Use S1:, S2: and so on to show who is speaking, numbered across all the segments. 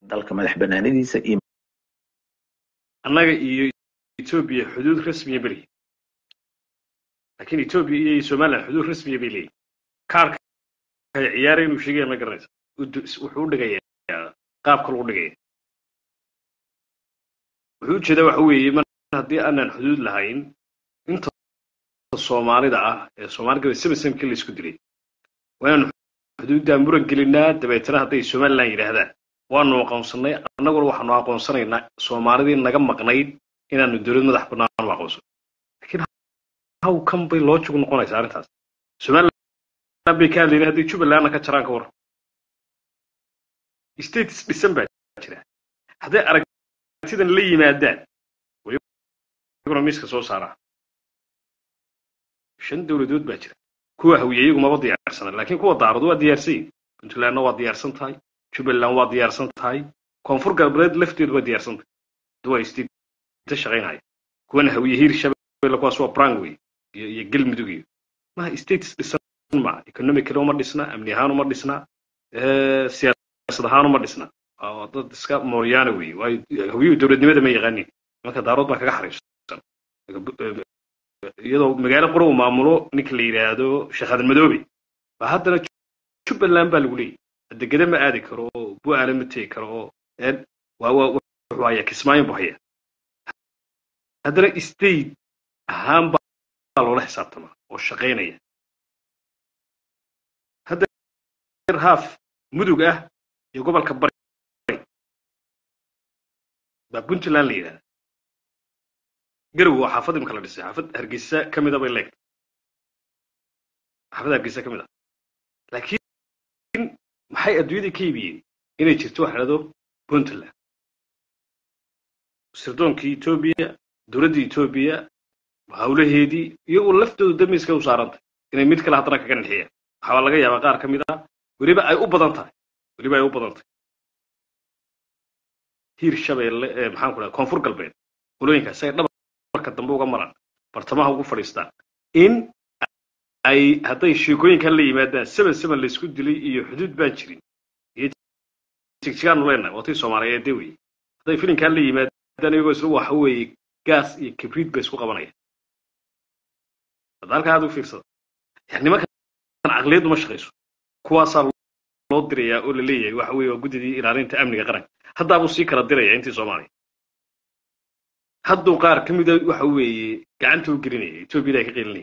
S1: dalka madax banaanidiisa iyo
S2: annaga iyo etoobiya xuduud rasmiya belihi laakiin etoobiya iyo somaliland xuduud rasmiya bay leeyihin kaarka ay ciyaara inuu sheegaya ma garanaysa wuxuu u dhigayaa qaabka lagu dhigaya wuxuu ujeedaa waxa weeye mar haddii aanan xuduud lahayn inta soomaalida ah ee soomaali gabay samasamkii la isku dilay waa inaanu xuduuddaa muran gelinaa dabeetana hadday somaliland yidhaahdaan waanu aqoonsanay annaguna waxaanu aqoonsanaynaa soomaalidii naga maqnayd inaanu dowlad madax bannaan u aqoonsan lakiin haw kan bay loojig noqonaysaa arrintaas somaliland bay ka hadlayna hadday jubbalandna ka jaraan ka warran states dhisan baa jira hadday aragtidan la yimaadaan iyaguna miiska soo saaraa shan dowladood baa jira kuwa hawiye iyagu maba diyaarsana laakiin kuwa daaradu waa diyaarsan yihin puntlandna waa diyaarsan tahay jubbaland waa diyaarsan tahay koonfur galbeed lafteedu waa diyaarsan tahay waa state shaqaynaya kuwana hawiye hiir shabeelle kuwaas waa brangway iyo iyo galmudug iyo maha states dhisan ma economically uma dhisna amni ahaan uma dhisna siyaasad ahaan uma dhisna dad iska mooryaana wey waayo hawiyuhu dowladnimada ma yaqaanin marka daarood baa kaga xariifsan iyadoo magaalo qura uu maamulo ninka la yidhaahdo sheekhadan madoobe ba haddana jubbaland baa lagu leeyahy degede ma aadi karo oo bu'aale ma tegi karo oo waa waa wuxuu hayaa kismaayo buu hayaa haddana state ahaan baa loola xisaabtamaa oo shaqaynaya hadda haaf mudug ah iyo gobolka bari baa puntland la yidhahda garow waa xaafad imka la dhisay xaafad hargeysa ka mida bay leegtay xaafad hargeysa ka mid ah laakiin maxay adduunyada ka iibiyeen inay jirto waxa dhahdo puntland sirdoonkii etoobiya dowladda etoobiya hawlaheedii iyagoo laftoodu damiska u saarantay inay mid kale haddana kaga nixiyaan waxaa laga yaabaa qaar ka mid ah weliba ay u badan tahay weliba ay u badan tahay hiir shabeelle ee maxaan ku dhaha koonfur galbeed qolooyinkaas ay dhabarka dambe uga maraan bartamaha ugu fadhiistaan in ay hadday sheekooyinkan la yimaadaan seven seven laysku dilay iyo xuduud baan jirin iyo jigjigaanu leenahay waatay soomaaliyeed de wey hadday filinkan la yimaadaan iyagoo isla waxa weeye gaas iyo kibriid bay isku qabanayaan hadda halkaa aad u fiirsada yani nimankan caqliyaddu ma shaqayso kuwaasaa loo dirayaa oo la leeyahay waxa weeye waa guddidii ilaalinta amniga qaranka haddaabuu sii kala diraya intii soomaaliya hadduu qaar ka mida waxa weeye gacanta u gelinaya etoobiyada ay ka qelinaya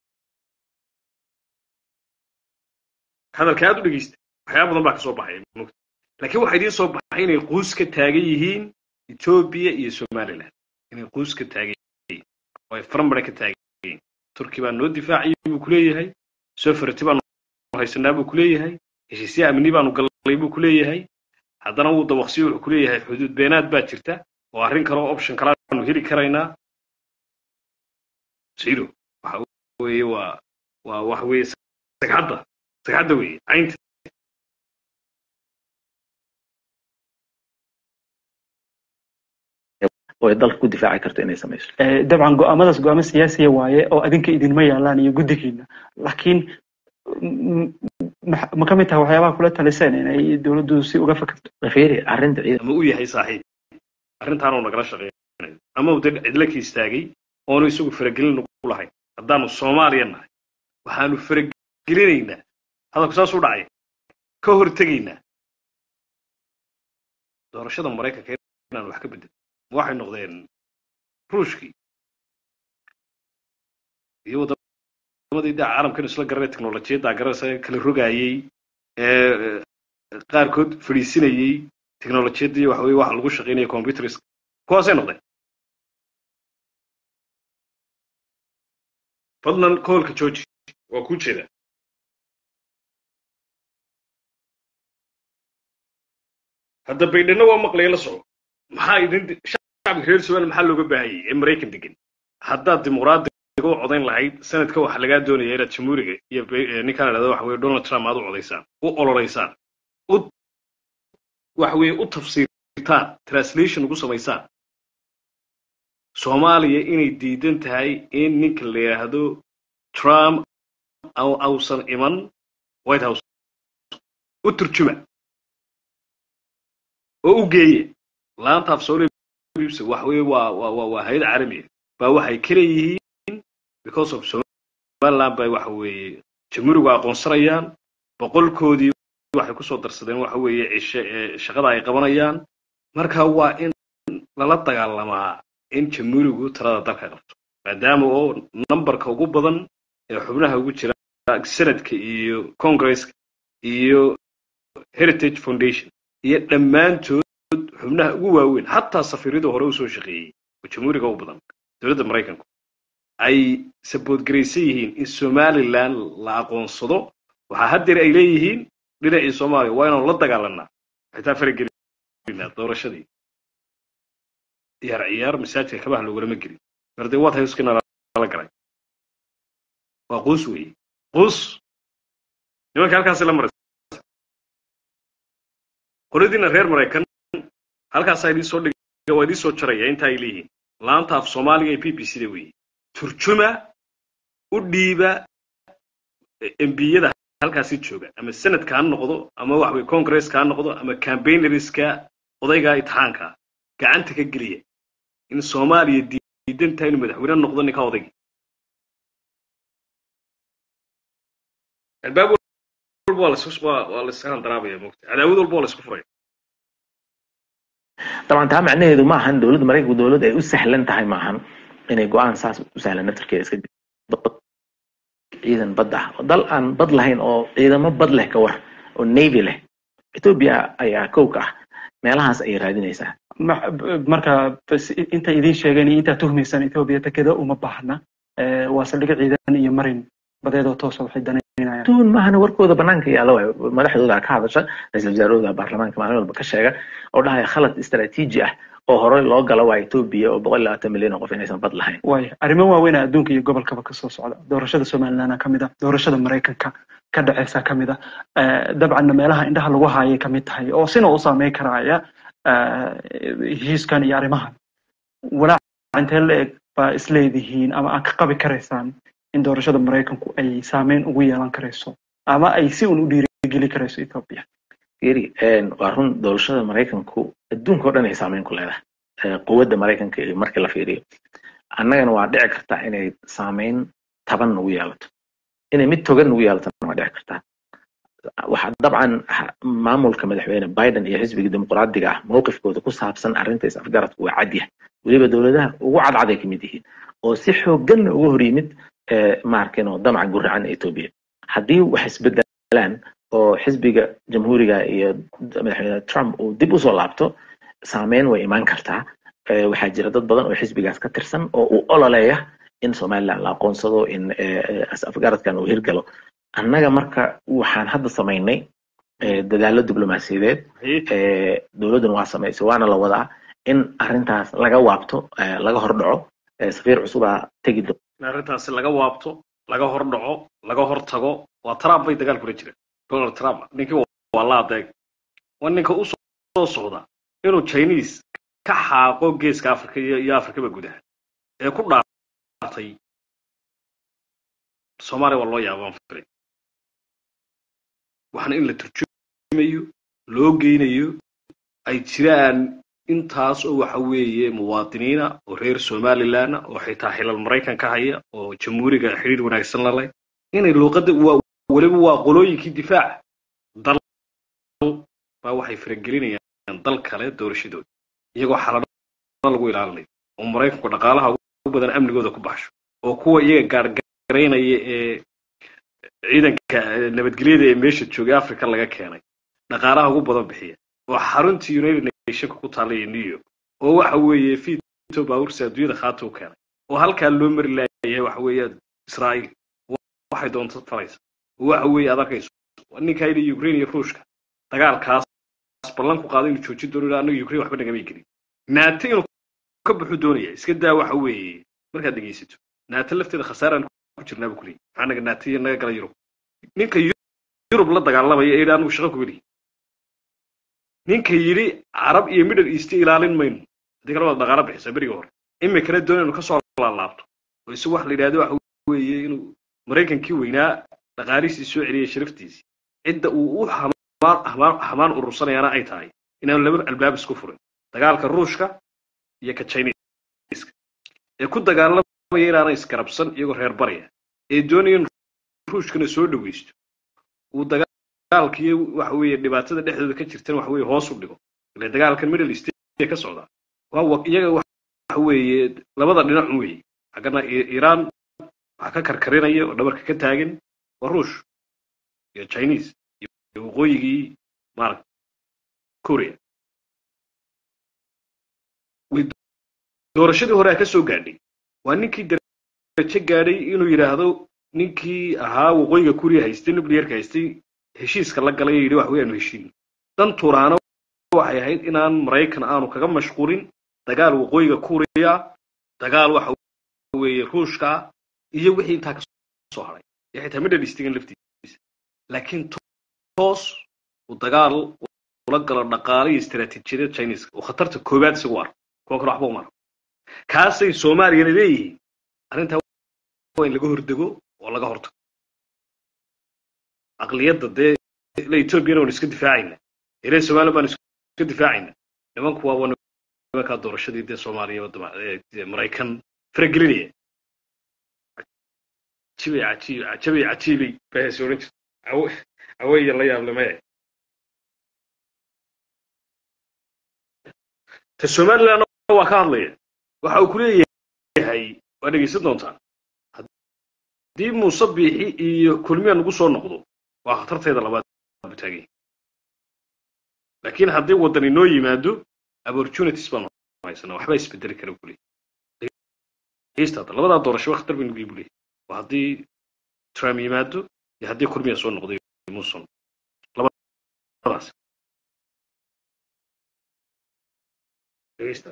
S2: hadalka aad u dhegeysta waxyaaba badan baa ka soo baxaya mugta laakiin waxaa idiin soo baxay inay quus ka taagan yihiin etoobiya iyo somaliland inay quus ka taagan yihiin oo ay farambare ka taagan yihiin turki baa noo difaaciyay buu kuleeyahay sofarti baanu haysanaa buu kuleeyahay heshiisya amni baanu gallay buu kuleeyahay haddana wuu dabaqsiyo wuxuu kuleeyahay xuduud beenaad baa jirta oo arrin kale oo option kale aanu heli karaynaa sido waxa weeye waa waa waxa weeye sagxadda sagxadda weeye caynta
S1: oo ay dalka ku difaaci karto inay samayso
S3: dabcan go-aamadaas go-aamo siyaasiya waaye oo adinka idinma yaalaan iyo guddigiina laakiin ma ka mid tahay waxyaabaha kula taliseen inay dowladdu si uga fakerto
S1: fiiri arrinta ciidan
S2: ama u yahay saaxiib arrintaanu nagala shaqeynayo ama uu dad cidla ka istaagay oonu isagu faragelin nagu lahayn haddaanu soomaaliya nahay waxaanu faragelinaynaa hadalku saas u dhacay ka hortegaynaa doorashada maraykanka inaan wax ka bedel waxay noqdeen ruushkii iyo waddamadii da caalamkan isla garanay teknolojiyadda garanaysa kala rogaayey ee qaarkood fadhiisinayey teknolojiyaddii waxa weye waxa lagu shaqaynaya computers kuwaasay noqdeen fadlan koolka georgi waa kuu jeedaa hadda baydhana waa maqlaya la soco maxaa idin shacabka reer somaliya maxaa looga baahanyay ee maraykan degan haddaad dimuqraadiga u codayn lahayd sanadka waxaa lagaa doonaya inaad jamhuuriga iyo ninkaan idhahdo waxa weye donald trump aad u codaysaan u ololeysaan u waxa weye u tafsiirtaan translation ugu samaysaan soomaaliya inay diidan tahay in ninka la yidhaahdo trump ausan iman white house u turjuma oo u geeye laanta af soomaaliya bibs waxa weeye waa waa waa waa hay-ad caalamiya baa waxay ka leeyihiin because of somaliland bay waxa weeye jamhuurigu aqoonsanayaan boqolkoodii waxay kusoo darsadeen waxa weeye cishe ee shaqada ay qabanayaan marka waa in lala dagaalamaa in jamhuurigu talada dalka qabto maadaama oo numberka ugu badan ee xubnaha ugu jira senadka iyo congresska iyo heritage foundation iyo dhammaantood xubnaha ugu waaweyn xataa safiirada hore usoo shaqeeyey oo jamhuuriga u badan dowladda maraykanku ay saboodgaraysan yihiin in somaliland la aqoonsado waxaa haddeer ay leeyihiin dhinacii soomaaliya waa inaanu la dagaalanaa xitaa faragelinaa doorashadii ciyaar ciyaar masaajidka kabaha loogulama gelin mardee waad hayskina lala galay waa quus weeye quus nimanka halkaasi la maraysa qoladiina reer maraykan halkaasaa idin soo dhiga waa idin soo jaraya inta ay leeyihiin laanta af soomaaliga ee b b c da weeye turjuma u dhiiba embiyada halkaasi jooga ama senadka ha noqdo ama wax weye congresska ha noqdo ama campaignerska odayga itixaanka gacanta ka geliya in soomaaliya diidan tahay inuu madaxweyne noqdo ninka odayga albaab walba waa las waa layska handaraabaya mogta cadaawad walba waa laysku furaya
S1: طبعا taa macnaheedu ma ahan dowladda maraykanku dowlad ay u sahlan tahay ma ahan inay go-aan saas u sahlan naftarkeeda iska ciidan bad ah dal aan bad lahayn oo ciidamo bad leh ka war oo navy leh ethiopia ayaa kow ka ah meelahaas ayay raadinaysaa
S3: marka inta idiin sheegeen iyo intaa tuhmaysaan ethiopia takeda uma baahna waa saldhiga ciidan iyo marin badeedoo toosa waxay danaynayaan
S1: tuun maahana warkooda banaanka yaala waay madaxdooda ka hadasha ra-iisul wasaarahooda baarlamaanka maalin walba ka sheega oo dhahaya khalad istaraatiiji ah oo horey loo galo waa ethiopia oo boqol iyo labaatan milyan oo qof inaysan bad lahayn
S3: waaya arrimo waaweyn adduunka iyo gobolkaba kasoo socda doorashada somalilandna kamid a doorashada maraykanka ka dhaceysa kamid a dabcanna meelaha indhaha lagu haayay kamid tahay oo sina u saameyn karaya heshiiskan iyo arrimahan walaac intee la eg baa isleedihiin ama aad ka qabi karaysaan in doorashada maraykanku ay saameyn ugu yeelan karayso ama ay si un u dhiirigeli karayso ethiopia
S1: iri waa run doorashada maraykanku adduunka o dhan ay saameyn ku leedahay quwadda maraykanka iyo markii la fiiriyo annagana waa dhici kartaa inay saameyn taban nagu yeelato inay mid togan nagu yeelatona waa dhici kartaa waxaa dabcan maamulka madaxweyne biden iyo xisbiga dimuqraadiga ah mowqifkooda ku saabsan arrinta is afgaradku waa cadyah weliba dowladaha ugu cadcaday kamid yihiin oo si xooganna uga hor yimid maarkin oo damaca guracan ethiopia haddii wax isbedelaan oo xisbiga jamhuuriga iyo madaxweyne trump uu dib usoo laabto saameyn way imaan kartaa waxaa jira dad badan oo xisbigaas ka tirsan oo uu ololeeya in somaliland la aqoonsado in afgaradkan uu hirgalo annaga marka waxaan hadda samaynay dadaalo diblomaasiyadeed dowladduna waa samaysay waana la wadaa in arrintaas laga waabto laga hordhaco safiir cusubaa tegi do
S2: in arrintaasi laga waabto laga hor dhaco laga hor tago waa trump bay dagaal kula jireen donald trump ninkii waa la adeeg waa ninka u soo socda inuu chinese ka xaaqo geeska africa iyo afrikaba gudaha ee ku dhaartay soomaaliya waa loo yaabaan firay waxaana in la turjumayo loo geynayo ay jiraan intaas oo waxa weeye muwaadiniina oo reer somaliland oo xitaa xilal maraykan ka haya oo jamhuuriga xidhiir wanaagsan la leh inay luuqadda waa weliba waa qolooyinkii difaaca dal baa waxay faragelinayaan dal kale doorashadooda iyagoo xalano lagu ilaalinayo oo maraykanku dhaqaalaha ugu badan amnigooda ku baxsho oo kuwa iyaga gaargaraynaya ee ciidanka nabadgelyada ee meesha joogay africa laga keenay dhaqaalaha ugu badan bixiya oo xaruntii united nationka ku taallaya new york oo waxa weeye fito baawursi adduunyada khaata u keenay oo halkaa loo mari laayahay waxa weeye israa'iil waxay doonto falaysa oo waxa weeye aad arkayso ninkaa yidhi ukraine iyo ruushka dagaalkaas ballan ku qaaday inuu joojin doono annaga ukraine waxba nagamay gelin naate inuu ka buxu doonaya iska daa waxa weeye markaad dhegaysato naate lafteeda khasaaraan ku jirnaa bu kuleeyahy maxaa naga naate iyo naga gala yurub ninka yurub la dagaalamaya ee yidhi anigu shaqo ku geliy ninka yidhi carab iyo middle east ilaalin mayno haddii kale waad dhaqaalo bixisa beriga hore imikana doona inuu kasoo laalaabto oo isagu waxa la yidhahdo waxa weeye inuu maraykankii weynaa dhaqaalihiisii soo celiyay sharaftiisii cidda uu u hamaan hamaan urursanayana ay tahay inaan laba albaab isku furin dagaalka ruushka iyo ka chiniiska ee ku dagaalamaya inaanay isgarabsan iyagoo reer barya ee doonaya in ruushkana soo dhaweysto uu dagaalkiiyo waxa weeye dhibaatada dhexdooda ka jirtan waxa weeye hoos u dhigo ile dagaalkan middle east ee ka socda waa iyaga waxa weeye labada dhinac un weeye xaggana iiraan waxa ka karkarinaya oo dhabarka ka taagan waa ruush iyo chinese iyo waqooyigii maarag korea doorashadii hore a ka soo gaadhay waa ninkii darajo gaadhay inuu yidhaahdo ninkii ahaa waqooyiga kuriya haystay nuclearka haystay heshiiska la galay yidhi wax weyaanu heshiin dan turaano waxay ahayd inaan maraykan aanu kaga mashquulin dagaal waqooyiga kuriya dagaal waxa weeye ruushka iyo wixii intaa kasoo haray iyo xitaa middle eastigan laftiisa laakiin toos uu dagaal ula galo dhaqaale iyo istaraatiijiyada chinese oo khatarta koowaad isagu arko kuwa kale waxba uma arko kaasay soomaaliyana leeyihiin arrintaa waa in laga hordego oo laga hortago aqliyadda dee ila etoobiyana waan iska difaacayna ila somaliya baan iska difaacayna nimanku waa nimankaa doorashadii dee soomaaliya wadama maraykan faragelinaya cajibay cajiib cajabay cajiibay bahas odhan jirta awaya la yaable maya ta somaliland waa ka hadlaya waxa uu ku leeyahay waa dhegaysan doontaan haddii muuse biixi iyo kulmiya nagu soo noqdo waa khatarteeda labaad butaagay laakiin haddii waddan inoo yimaado opportunities baanu haysanaa waxbaa isbedeli kara buu leeyahy dhegaysta hadda labadaa doorasho khatar baynu gey buu leeyahy waa haddii trump yimaado iyo haddii kulmiya soo noqdo muson labadaas dhegaysta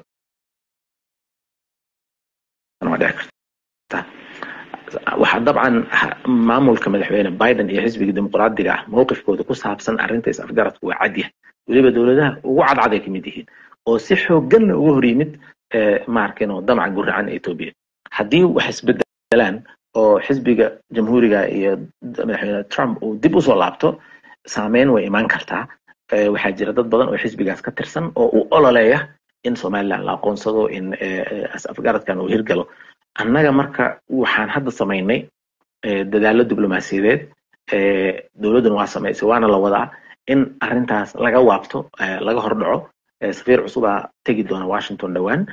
S1: waxaa dabcan maamulka madaxweyne biden iyo xisbiga dimuqraadiga ah mowqifkooda ku saabsan arrinta is-afgaradku waa cadyah weliba dowladaha ugu cadcad ay ka mid yihiin oo si xooganna uga hor yimid maarkin oo damaca guracan etoobiya haddii wax isbedelaan oo xisbiga jamhuuriga iyo madaxweyne trump uu dib usoo laabto saameyn way imaan kartaa waxaa jira dad badan oo xisbigaas ka tirsan oo uu ololeeya in somaliland la aqoonsado in is-afgaradkan uu hirgalo annaga marka waxaan hadda samaynay dadaalo diblomaasiyadeed dowladduna waa samaysay waana la wadaa in arrintaas laga waabto laga hordhaco safiir cusubaa tegi doona washington dhowaan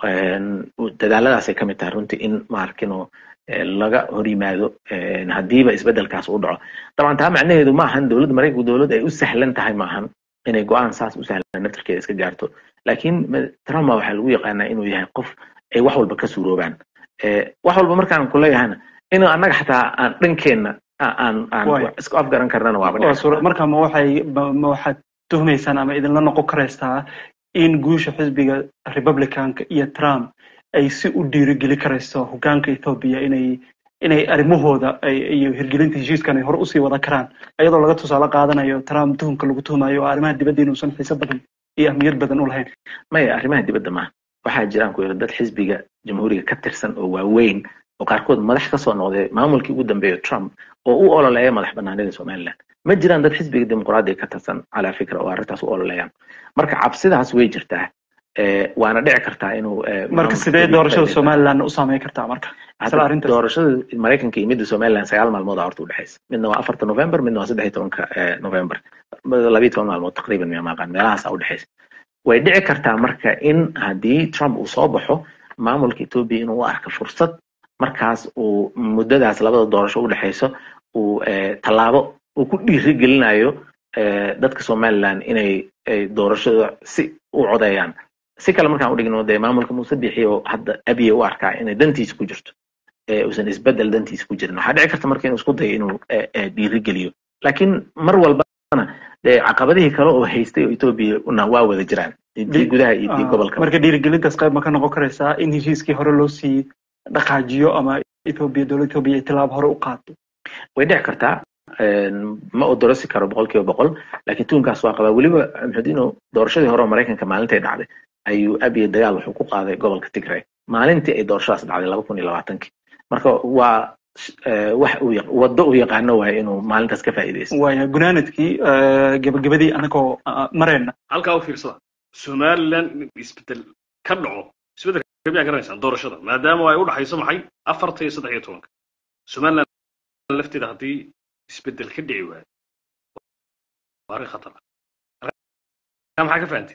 S1: dadaaladaasay ka mid tahay runtii in maarkino laga hor yimaado haddiiba isbedelkaas uu dhaco dabcan taa macnaheedu ma ahan dowladda maraykanku dowlad ay u sahlan tahay maahan inay go-aan saas u sahlan naftarkeeda iska gaarto laakiin trump waxaa lagu yaqaanaa inuu yahay qof ay wax walba ka suuroobaan wax walba markaan kuleeyahana inuu annaga xataa aan dhankeenna aan aan isku afgaran karnana waaba
S3: marka ma waxay ma waxaad tuhmaysaan ama idinla noqon karaysaa in guusha xisbiga republicanka iyo trump ay si u dhiirigeli karayso hogaanka ethoobia inay inay arrimahooda iyo hirgelinta heshiiskan ay hore usii wada karaan iyadoo laga tusaale qaadanayo trump tuhumka lagu tuhumayo oo arrimaha dibadda inuusan xiise badan iyo ahmiyad badan u lahayn
S1: maya arrimaha dibadda maaha waxaa jiraan ku yidhi dad xisbiga jamhuuriga ka tirsan oo waaweyn oo qaarkood madax kasoo noqday maamulkii ugu dambeeya trump oo u ololeeya madax banaanida somaliland ma jiraan dad xisbiga dimuqraadiga ka tirsan calaa fikra oo arrintaas u ololeeyaan marka cabsidaas way jirtaa waana dhici kartaa inuu
S3: marka sidee doorashada somaliland u saameyn kartaa marka
S1: doorashada maraykanka iyo midda somaliland sagaal maalmood horta udhexaysa midna waa afarta november midna waa saddex iyo tobanka november labiyo toban maalmood taqriiban miya maaqaan meelahaasa udhexaysa way dhici kartaa marka in haddii trump uu soo baxo maamulka etoobiya inuu u arka fursad markaas uu muddadaas labada doorasho udhexayso uu tallaabo uu ku dhiirigelinayo dadka somaliland inay doorashada si u codeeyaan si kale markaan udhigno dee maamulka muuse bixi oo hadda abiye u arkaa inay dantiisa ku jirto uusan isbedel dantiisa ku jirin waxaa dhici karta marka inuu isku dayo inuu dhiirigeliyo laakiin mar walbana dee caqabadihii kale oo haystay oo etoobiya na waa wada jiraan tii gudaha iyo tii gobolka
S3: marka dhiirigelintaas qayb ma ka noqon karaysaa in heshiiskii hore loo sii dhaqaajiyo ama etoobiya dowladda etoobiya ay tilaabo hore u qaato
S1: way dhici kartaa ma odorosi karo boqol kiiba boqol laakiin tuunkaas waa qabaa weliba maxudiino doorashadii hore oo maraykanka maalintay dhacday ayuu abiye dagaal wuxuu ku qaaday gobolka tigray maalintii ay doorashadaas dhacday laba kun iyo labaatankii marka waa wax uu waddo u yaqaano waaye inuu maalintaas ka faa'iidaysto
S3: waaya gunaanadkii gebagabadii anagoo marayna
S2: halkaa u fiirsada somaliland in isbedel ka dhaco isbedelka miyaa garanaysaan doorashada maadaama ay u dhaxayso maxay afarta iyo saddex iyo tobanka somaliland lafteeda haddii isbedel ka dhici waayo waa arrin khatar ah maxaa ka fahantay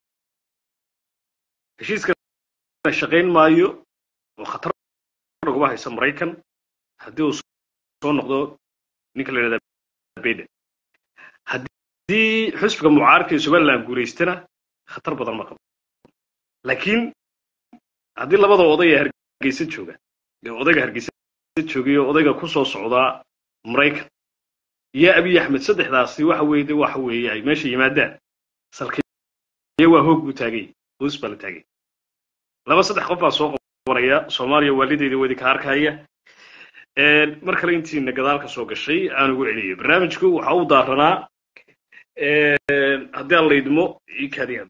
S2: heshiiska shaqayn maayo oo khatar naguma haysa maraykan haddii uu soo noqdo ninka la yidhahda biden haddii xusbiga mucaaradka ee somaliland guulaystana khatar badan ma qabo laakiin haddii labada oday ee hargeysa jooga ee odayga hargeysa joogay oo odayga ku soo socdaa maraykan iyo abiy axmed saddexdaasi waxa weeye de waxa weeye ay meesha yimaadaan salkiya waa hoog buu taagay hoos baa la taagay laba saddex qof baa soo qabanaya soomaaliya waalideeda wedi ka arkaya mar kale intiina gadaalka soo gashay aan ugu celiyay barnaamijku waxa uu daaranaa haddii aan laydmo ikadiya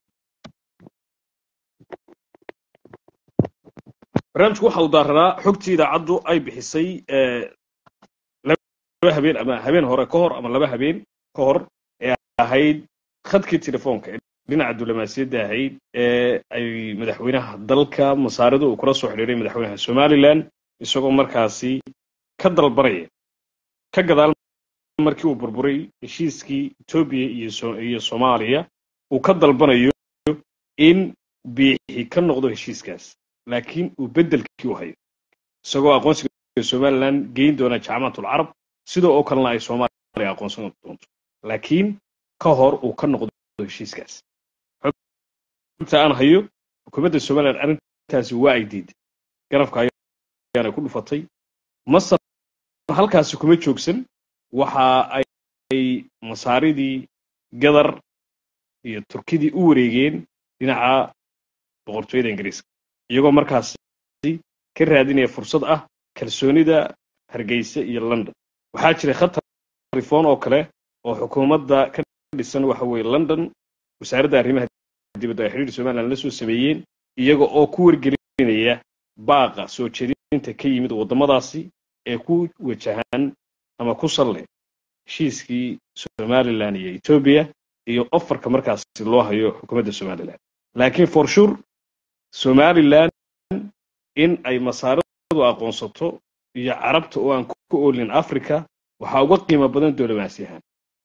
S2: barnaamijku waxa uu daaranaa xogtii idaacaddu ay bixisay laba habeen ama habeen hore ka hor ama laba habeen ka hor ee ahayd khadkii telefoonka ee dhinaca diblomaasiyadda ahayd ee ay madaxweynaha dalka masaaridu uu kula soo xidhiiray madaxweynaha somaliland isagoo markaasi ka dalbanaya ka gadaal markii uu burburay heshiiskii etoobiya iyo soomaaliya uu ka dalbanayo in biixi ka noqdo heshiiskaas laakiin uu beddelkii u hayo isagoo aqoonsiga somaliland geyn doona jaamacatul carab sidoo oo kalena ay soomaaliya aqoonsan doonto laakiin ka hor uu ka noqdo heshiiskaas xogta aan hayo xukuumadda somaliland arrintaasi waa ay diiday garabka ayaana ku dhufatay masar halkaasi kuma joogsan waxa ay masaaridii gadar iyo turkidii u wareegeen dhinaca boqortooyada ingiriiska iyagoo markaasi ka raadinaya fursad ah kalsoonida hargeysa iyo london waxaa jiray khatar rifoon oo kale oo xukuumadda ka dhisan waxa weeye london wasaaradda arrimaha dibadda ay xidhiir somaliland la soo sameeyeen iyaga oo ku wargelinaya baaqa soo jeedinta ka yimid waddamadaasi ee ku wajahan ama ku salle heshiiskii somaliland iyo etoobiya iyo ofarka markaasi loo hayo xukuumadda somaliland laakiin for sure somaliland in ay masaaradu aqoonsato iyo carabta oo aan ku oolin africa waxaa uga qiimo badan diblomaasi ahaan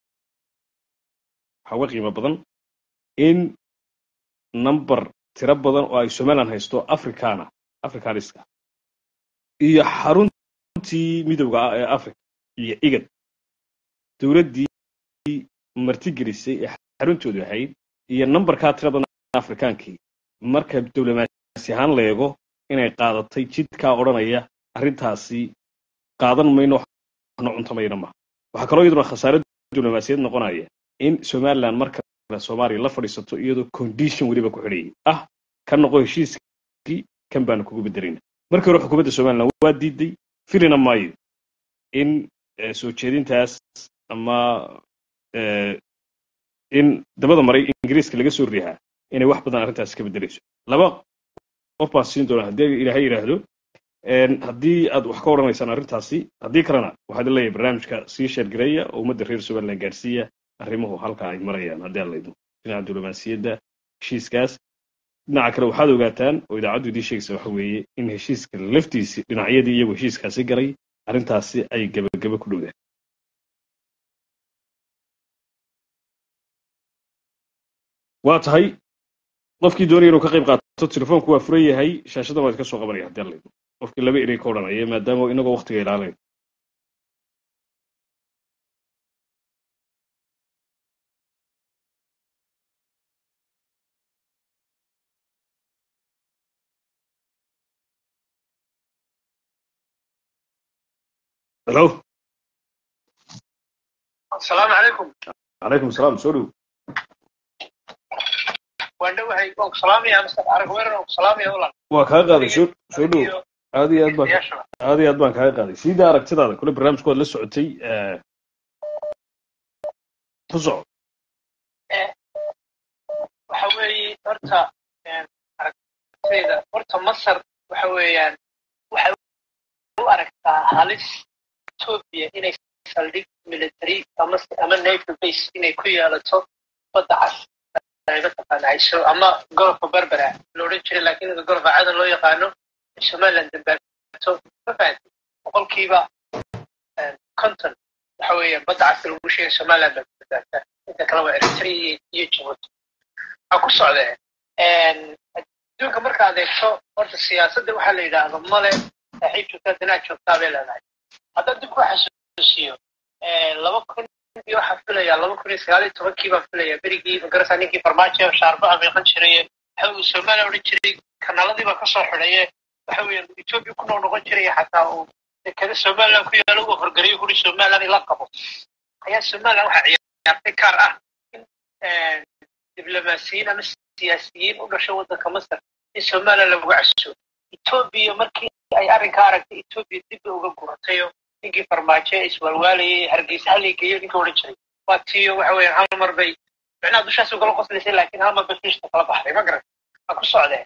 S2: waxaa uga qiimo badan in number tiro badan oo ay somaliland haysto africana africaniska iyo xaruntii midowga ah ee africa iyo igad dowladdii martigelisay ee xaruntoodu ahayd iyo numberkaa tiro badan afrikaankii marka diblomaasi ahaan la eego inay qaadatay jidkaa odhanaya arrintaasi qaadan mayno waxna cuntamayna maha waxaa kaloo iyaduna khasaare diblomaasiyad noqonaya in somaliland marka soomaaliya la fadhiisato iyadoo condition weliba ku xidhayay ah ka noqo heshiiskii kan baanu kugu bedelayna markii hore xukuumadda somaliland waa diiday filina maayo in soo jeedintaas ama in dabada maray ingiriiska laga soo riixaa inay wax badan arrintaas ka bedelayso laba qof baan siin doonaa haddii ilaahay yidhaahdo haddii aad wax ka odhanaysaan arrintaasi haddii kalena waxaad leeyahay barnaamijka sii sheergareeya oo ummadda reer somaliland gaarsiiya arrimuhu halka ay marayaan haddii aan laydmo dhinaca diblomaasiyadda heshiiskaas dhinaca kale waxaad ogaataan oo idaacaddu idiin sheegaysa waxa weeye in heshiiska laftiisi dhinacyadii iyagu heshiiskaasi galay arrintaasi ay gebagebe ku dhowdaan waa tahay qofkii doonaya inuu ka qayb qaato telefoonku waa furan yahay shaashadan waa idinka soo qabanaya haddii aan laydmo qofkii laba erey ka odhanaya maadaama inagoo waktiga ilaalayn hello
S4: asalaamu calaykum
S2: calaykum asalaam soo dhow
S4: waan dhowahay waan ku salaamaya mr arag weerar waan ku salaamaya ulan
S2: waa kaa qaaday soo soo dhow aad iyo aad baan aad iyo aad baan kaaga qaaday siida aragtidaada kule barnaamijku waad la socotay ku soco
S4: waxa weeye horta aragtayda horta masar waxa weeyaan waxay u aragtaa halis etoobiya inay saldhig military ama ama naval base inay ku yeelato badda cas mataqaana hayso ama golofka berbera la odhan jiray laakiin golofka cadan loo yaqaano somaliland dambaato ma fahanti boqolkiiba conton waxa weeye badda cas lagu sheegay somaliland baa badbaata inta kale waa eritrea iyo djibouti waxaa ku socdee adduunka markaad eegto horta siyaasadda waxaa la yidhaahdo male saaxiib joogtaa danaad joogtaa bay leedahay haddaan dib ku xasuusiyo laba kun iyo waxaan filayaa laba kun iyo sagaal iyo tobankii baan filayaa berigii magarasa ninkii farmaajo shaarbaha meeqan jiraye waxa uu soomaaliya odhan jiray kanaaladii baa kasoo xidhaye waxa weeyaan etoobiya ku noo noqon jiray xataa uu dekada somaliland ku yaalo uu horgariyo kuri somaliland ila qabo ayaa somaliland waxaa ciyaartay kaar ah in diblomaasiyiin ama siyaasiyiin u dhashay waddanka masar in somaliland lagu casuso etoobiya markii ay arrinkaa aragtay etoobiya dib bay uga guratayo ninkii farmaajo ee iswaalwaalayay hargeysa haligeeyo ninka odhan jiray waa tiyo waxa weeyaan hal mar bay micnaha dushaas ugala qoslaysay laakiin hal mar bay fiishta kala baxday ma garan waa ku socdee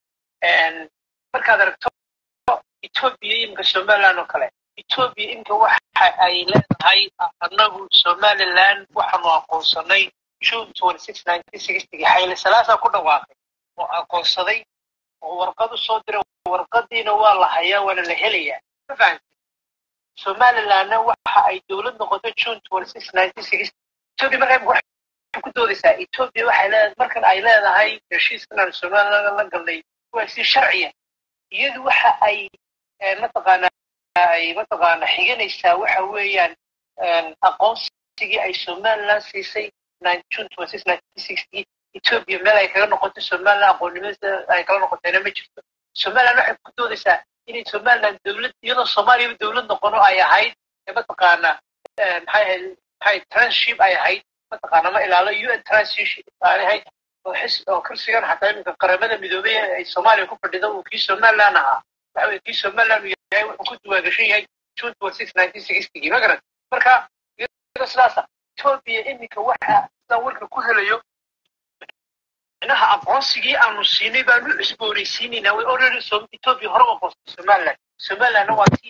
S4: markaad aragto etoobiya iminka somaliland oo kale etoobiya iminka waxa ay leedahay annagu somaliland waxaanu aqoonsanay june twenty six nineteen sixtygii xayle salaasaa ku dhawaaqay oo aqoonsaday oo warqad u soo diray warqadiina waa la hayaa waana la helayaa ma fahamti somalilandna waxa ay dowlad noqoto june twenty six nineteen sixty etoobiya markaa imika waxay ku doodaysaa etoobiya waxay leedahay markan ay leedahay heshiiskan aan somaliland la galnay waa si sharciya iyadu waxa ay mataqaana ay mataqaana xiganaysaa waxa weeyaan aqoonsigii ay somaliland siisay june twenty six nineteen sixty etoobiya meel ay kaga noqoto somaliland aqoonnimada ay kala noqotayna ma jirto somaliland waxay ku doodaysaa inay somaliland dowlad iyadoo soomaaliyaba dowlad noqono ay ahayd mataqaana maxay ahayd maxay tranship ay ahayd mataqaana ma ilaalo un tranship aan ahayd oo xis oo kursigan xataa iminka qaramada midoobay ay soomaaliya ku fadhido uu kii somaliland ahaa waxa weye kii somaliland uu yahay wuxuu ku duwaagashan yahay june twenty six nineteen sixtygii ma garan marka iyadoo sidaasa etoobiya iminka waxa sidaan warka ku helayo micnaha aqoonsigii aanu siinay baanu cusboonaysiinaynaa way already etoobiya hore u aqoonsatay somaliland somalilandna waa tii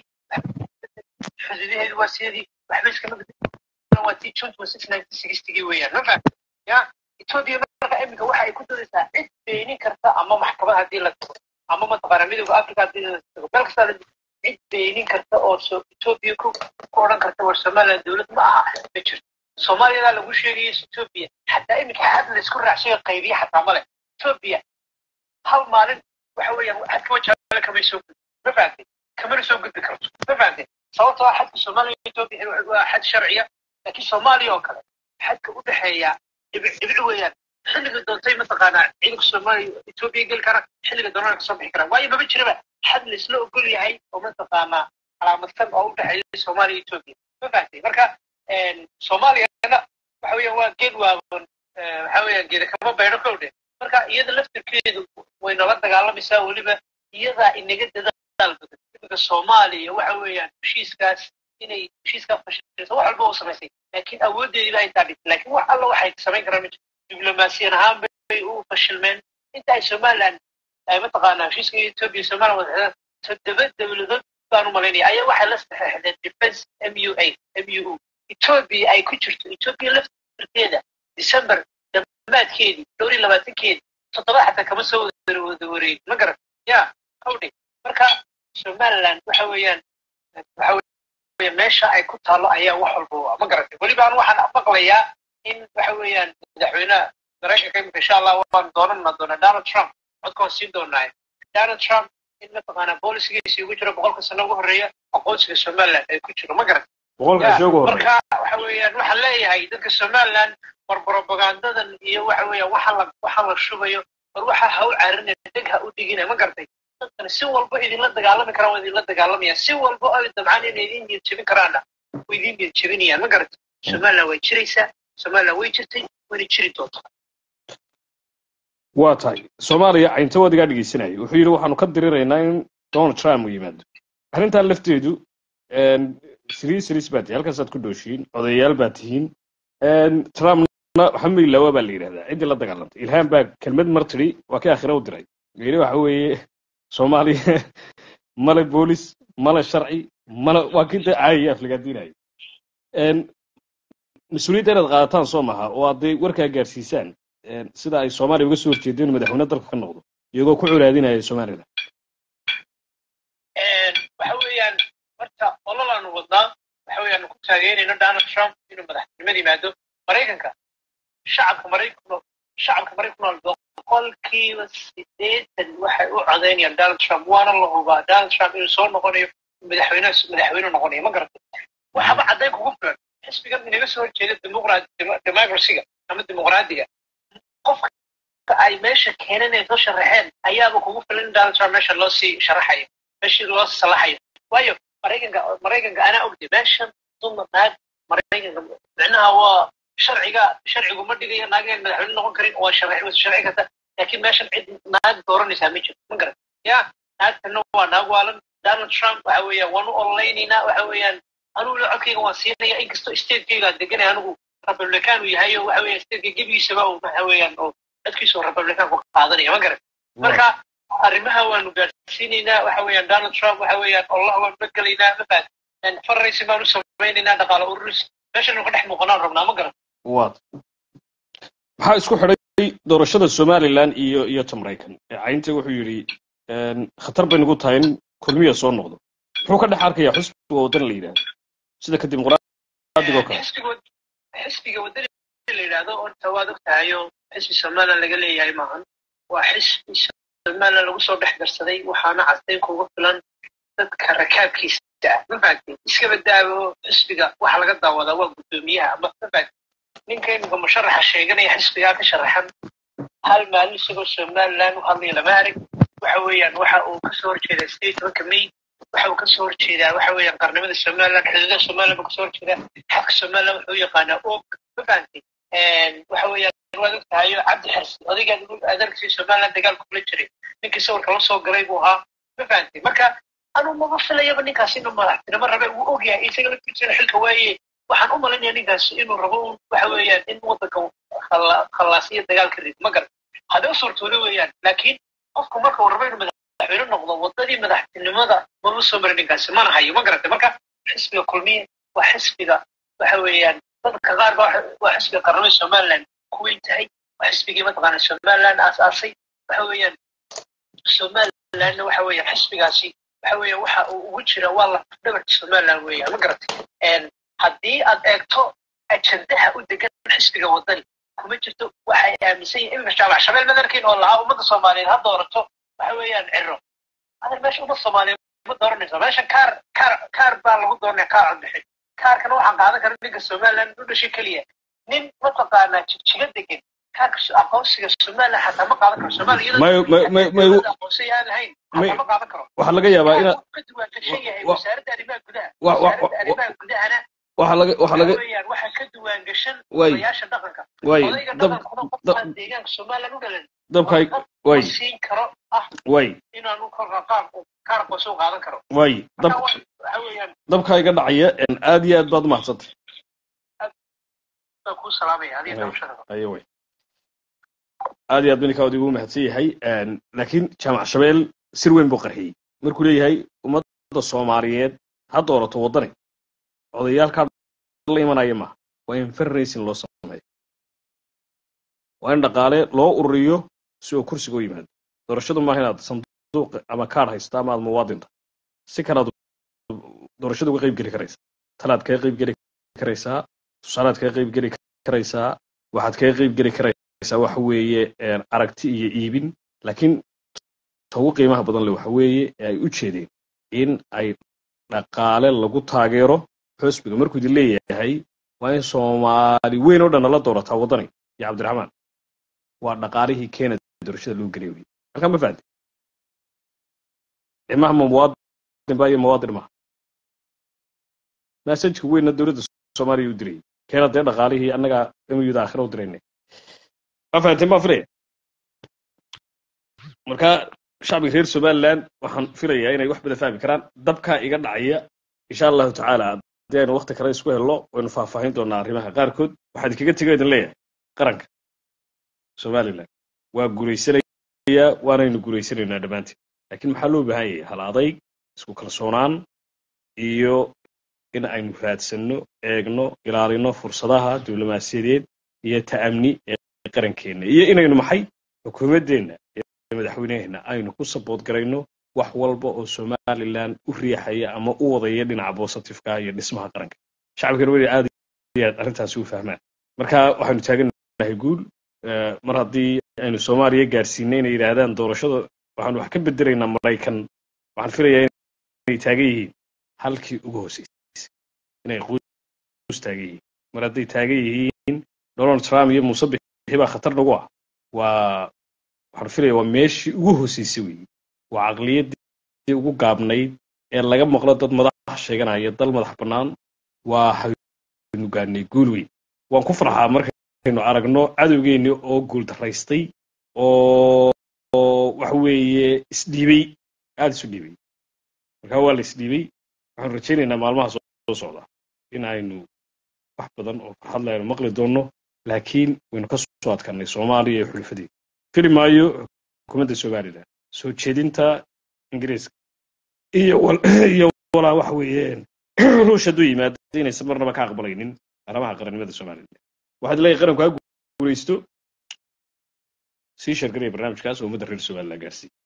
S4: xuduudaheedu waa sidii waxba iskama waa tii june twenty six nineteen sixtygii weeyaan ma fahamta ya etoobiya marka iminka waxa ay ku doodaysaa cid beenin karta ama maxkamad haddii la tago ama mataqaana midooda africa haddii la tago meel kastaa cid beenin karta oo etoobiya ku ku odhan karta war somaliland dowlad ma aha ma jirto soomaaliyadaa lagu sheegaya etoobiya xataa iminka xad laysku raacsayo qaybiya xataa male etoobiya hal maalin waxa weeyaan xadka wajaale kamay soo gudbi ma fahamtay kamana soo gudbi karto ma fahamtay sababtoo ah xadka soomaaliya etoobiya waa xad sharciya laakiin soomaaliya oo kale xadka u dhexeeya dhibic dhibic weeyaan xilliga doontay mataqaanaa ciidanka soomaaliya etoobiya geli kara xilliga doonana kasoo bixi karaan waayo maba jiraba xad laisla ogol yahay oo mataqaanaa calaamadsan oo u dhexeeya soomaaliya etoobiya ma fahamtay marka soomaaliyana waxa weeyaan waa geed waaban waxa weeyaan geeda kama baydho kowdhe marka iyada laftirkeedu way nala dagaalamaysaa weliba iyadaa inaga dadaal badan iminka soomaaliya waxa weeyaan heshiiskaas inay heshiiskaa fashilso wax walba u samaysay laakiin awooddeediba ay taadhis laakiin wax alla waxay samayn karaan ma jirto diblomaasiyan ahaan bay u fashilmeen inta ay somaliland ay mataqaanaa heshiiska etoobiya somaliland wadaxdaan toddoba dowladood baan u malaynaya ayaa waxay la saxeexdeen defense m u a m u u etoobiya ay ku jirto etoobiya laftirkeeda december damaadkeedii dhowr iyo labaatankeedii toddoba xataa kama soo wada wareegin ma garan ya hawdhe marka somaliland waxa weeyaan waxa weya meesha ay ku taalo ayaa wax walba ma garatay weliba an waxaan maqlayaa in waxa weeyaan madaxweynaha maraykanka imika insha allah waan doonana doonaa donald trump codkaan siin doonaa donald trump in mataqaanaa boolisigiisi ugu jiro boqolka sano ugu horreeya aqoonsiga somaliland ay ku jiro ma garatay marka waxa weeyaan waxaan leeyahay dadka somaliland war propagandadan iyo waxa weeyaan waxa la waxa la shubayo war waxa ha u carinaya deg ha u dhigina ma gartay dadkan si walba idinla dagaalami karaan waa idinla dagaalamayaan si walba ay dabcaan inay idin niyad jebin karaanna way idin niyad jebinayaan ma gartay somaliland way jiraysaa somaliland way jirtay wayna jiri doontaa
S2: waa tahay soomaaliya caynta wadigaa dhegeysanayay wuxuu yidhi waxaanu ka diriraynaa in donald trump uu yimaado arrintaa lafteedu siriis siriis baa tihi halkaasaad ku dhooshiin odayaal baa tihiin trumpna waxba ilawa baa la yidhahdaa ciddii la dagaalantay ilhaan baa kelmad mar tidhi waa kii akhira u diray yidhi waxa weeye soomaaliya male boolis male sharci male waa kii dee caayaya aflagaadiinaya mas-uuliyadda inaad qaadataan soo maha oo aad dee warkaa gaarsiisaan sida ay soomaaliya uga soo horjeedeen madaxweyne dalka ka noqdo iyagoo ku colaadinaya somaliland
S4: waxa weeyaan horta ololaanu wadnaa waxa weeyaan ku taageerayno donald trump inuu madaxtinimada yimaado maraykanka shacabka maraykan shacabka maraykan boqolkiiba sideetan waxay u codaynayaan donald trump waana la hubaa donald trump inuu soo noqonayo madaxweyne madaxweyne noqonayo ma garata waxaba caddayn kugu filan xisbigan inaga soo horjeeda democracyga ama dimuqraadiga qofka ay meesha keeneen ay soo sharaxeen ayaaba kugu filan in donald trump meesha loo sii sharaxayo meeshii loo salaxayo waayo maraykanka maraykanka anaa ogday meeshan dumar naag maraykanka micnaha waa sharciga sharcigu ma dhigayo naageen madaxweyne noqon karin waa sharci sharci kasta laakiin meeshan cid naag dooranaysaa ma jirto ma garan ya naagtana waa naag waalan donald trump waxa weeyaan waan u ololeynaynaa waxa weeyaan anugu la codkayga waan siinaya inkastoo statekayga deganay anigu republican uu yahay oo waxa weeyaan stateka gebigiisaba uu waxa weeyaan oo codkiisa republican ku qaadanaya ma garan marka arrimaha waanu gaarsiinaynaa waxa weeyaan donald trump waxa weeyaan allah waanu la gelaynaa mafaad farraysi baanu samaynaynaa dhaqaale ururis meeshanu ka dhex muuqanaan rabnaa ma garan
S2: waad maxaa isku xidhay doorashada somaliland iyo iyo ta maraykan caynta wuxuu yidhi khatar bay nagu tahay in kulmiya soo noqdo muxuu ka dhex arkayaa xusbiga waddan la yidhahdo sida ka dimuqraadigo kale
S4: xisbiga wadani la yidhaahdo horta waad og tahayo xisbi somaliland laga leeyahay maahan waa xisbi somaliland lagu soo dhex darsaday waxaana castayn kuga filan dadka rakaabkiisa ah ma fahamtay iska badaawo xisbiga waxa laga daawadaa waa guddoomiyaha ama ma fahamtay ninka iminka musharaxa sheeganaya xisbigaa ka sharaxan hal maalin isagoo somaliland u hadlaya lama arag waxa weeyaan waxa uu kasoo horjeedaa sideed tobanka may waxa uu kasoo horjeedaa waxa weeyaan qarnimada somaliland xuduudaha somaliland buu kasoo horjeedaa xadka somaliland wuxuu yaqaanaa og ma fahamtay waxa weeyaan waad og tahayo cabdi xarsi odaygaan adeerkii somaliland dagaal kula jiray ninkii sawirka la soo galay buu ahaa ma fahamtay marka anuu maba filayaba ninkaas inuu madaxtinimo rabe uu ogyahay isaga laftiisana xilka waaye waxaan u malinaya ninkaas inuu rabo un waxa weeyaan in waddanka khallaasiyo dagaalka rid ma garan hadday u suurtoodo weeyaan laakiin qofku marka uu rabo inuu madaxweyne noqdo waddadii madaxtinimada maba soo marin ninkaasi mana hayo ma garantay marka xisbiga kulmiye waa xisbiga waxa weeyaan dadka qaar ba waa xisbiga qarnimada somaliland ku weyn tahay waa xisbigii mataqaana somaliland aasaasay waxa weeyaan somalilandna waxa weeyaan xisbigaasi waxa weeyaan waxa uu ugu jira waa lafdhabarta somaliland weeyaan ma garatay haddii aad eegto ajandaha u degan xisbiga waddani kuma jirto waxay aaminsan yihin iminka shaabac shabeel madarkiin oo lahaa ummadda soomaaliyeed ha doorato waxa weeyaan ciro adan meesha ummadda soomaaliyeed ma dooranayso meeshan kaar kaar kaar baa lagu dooranaya kaar codbixin kaarkana waxaan qaadan kara ninka somaliland u dhashay keliya nin mataqaanaa jigjiga degan kaarka aqoonsiga somaliland xataa ma qaadan karo somaliya aqoonsiga aan lahayn xataa ma qaadan karo
S2: waxaa laga yaabaa ina
S4: ka duwaan gashan yahay wasaaradda arrimaha gudaha wasaaradda arrimaha gudahana
S2: waxaa laga waxaa laga
S4: weeyaan waxaa ka duwaan gashan
S2: Way.
S4: odayaasha dhaqanka
S2: way
S4: odayga
S2: dab
S4: dhaqankuna
S2: dab
S4: qofkaan deegaanka somaliland u dhalan
S2: dabkay
S4: ma
S2: way
S4: siin karo ah
S2: way
S4: inaanu korka qaar kaar aqoonsi u qaadan karo
S2: way dab
S4: marka wa- waxa weeyaan
S2: dabkaa iga dhacaya aad iyo aad baad umahadsantay
S4: baan kuu salaamaya adiga
S2: Way.
S4: noloshada
S2: ayo way aad iyo aad buu ninkaa odigu mahadsan yahay laakiin jaamac shabeel sir weyn buu qarxiyey markuu leeyahay ummadda soomaaliyeed ha doorato waddani odayaalkaa la imanaya maaha waa in fundraising loo sameeyo waa in dhaqaale loo ururiyo si uu kursiga u yimaado doorashadu maaha inaad sanduuq ama kaadh haysta ama aad muwaadinta si kalaad doorashada uga qayb geli karaysa talaad kaga qayb geli karaysaa tusaalaad kaga qayb geli karaysaa waxaad kaga qayb geli karaysaa waxa weeye een, aragti iyo iibin laakiin ta ugu qiimaha badan le waxa weeye ee ay u jeedeen in ay dhaqaale lagu taageero xusbiga markuu idin leeyahay waa in soomaali weyn oo dhan nala doorataa waddani iyo cabdiraxmaan waa dhaqaalihii keenaya doorashada lagu geliyay wey halkaa ma fahanti cimaha ma muwaadin ba iyo muwaadin maha masajka weynna dowladda soomaaliya u dirayay keena dee dhaqaalihii annagaa emiyuda aakhira u diraynay ma fahanteen baa filaya marka shacbiga reer somaliland waxaan filayaa inay wax badan fahmi karaan dabkaa iga dhacaya insha allahu tacaala haddii aynu wakti kale isku helno waynu faahfaahin doonaa arrimaha qaarkood waxaan idinkaga tego idin leeyahay qaranka somaliland waa guulaysanayaa waanaynu guulaysanaynaa dhammaanteen laakiin maxaa loo baahan yahay hal adayg isku kalsoonaan iyo in aynu raadsanno eegno ilaalino fursadaha diblomaasiyadeed iyo ta'amni ee qarankeenna iyo inaynu maxay xukuumaddeenna ee madaxweyneheenna aynu ku sabood garayno wax walba oo somalilan u riixaya ama u wadaya dhinaca bositifeka iyo dhismaha qaranka shacabkana weli aad iyo aad arrintaasi u fahmaan marka waxaynu taagannahay guul mar haddii aynu soomaaliya gaarsiinay inay yidhaahdaan doorashada waxaanu wax ka bedelaynaa maraykan waxaan filayaa inay taagan yihiin halkii ugu hooseysay inay quus taagan yihiin mar hadday taagan yihiin donald trump iyo muuse bixi baa khatar nagu ah waa waxaan filaya waa meeshii ugu hooseysay weeye waa caqliyaddii ugu gaabnayd ee laga maqlo dad madax sheeganaya dal madax bannaan waa haynu gaadhnay guul weyn waan ku farxaa markaynu aragno cadowgeenni oo guul daraystay oo waxa weeye isdhiibay aada isu dhiibay marka waa la isdhiibay waxaanu rajaynaynaa maalmaha soo socda in aynu wax badan oo farxad le aynu maqli doonno laakiin waynu ka soo adkanay soomaaliya iyo xulfadeeda fili maayo xukuumadda somalilan soo jeedinta ingiriiska iyo iyo walaa waxa weeyeen ruush hadduu yimaado inaysan marnaba ka aqbalaynin arrimaha qarannimada somalilan waxaad leeyahay qaranku ha guulaysto sii shargaraya barnaamijkaas oo ummadda reer somalilan gaarsiiy